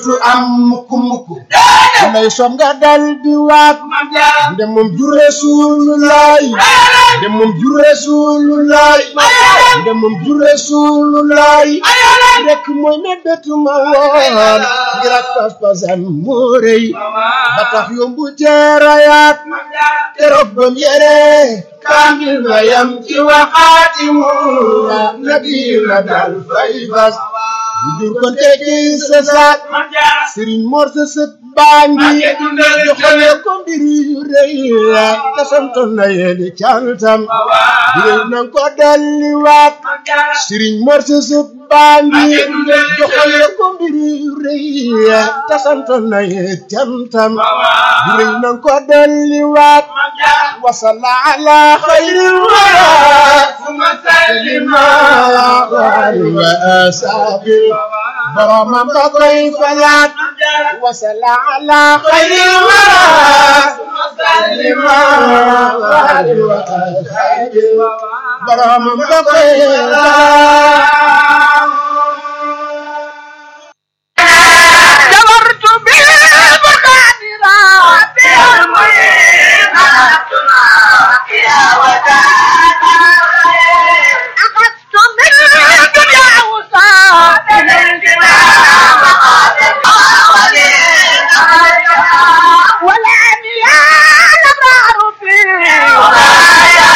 dootu am mukk mukk lay som nga dal di waat nde moom jur Rasulullah nde moom jur Rasulullah nde moom jur Rasulullah rek mooy ne betuma woon ngir ak pas-pasam moo rëy ba tax yombu jeerayaat keroog bam yere kaamil ba yam ci waxaati mu nabi la dal fay fas bu jur kon tekki sa saat sëriñ Mor sa sët baa ngi joxale ko mbir yu rëy te santoon na yéeni cantam biréy nan ko dalli waat sëriñ Mor sa sët baa ngi joxale ko mbir yu rëy te santoon na yéeni cantam biréy nan ko dalli waat wasalla ala xayril wara suma sallima wa asabil boromam ba koy falaat wasalla ala xayril wara suma sallima wa asabil boromam ba koy falaat جبرت بالمقادرات المهينات يا ودانا أخذت من الدنيا وصابنا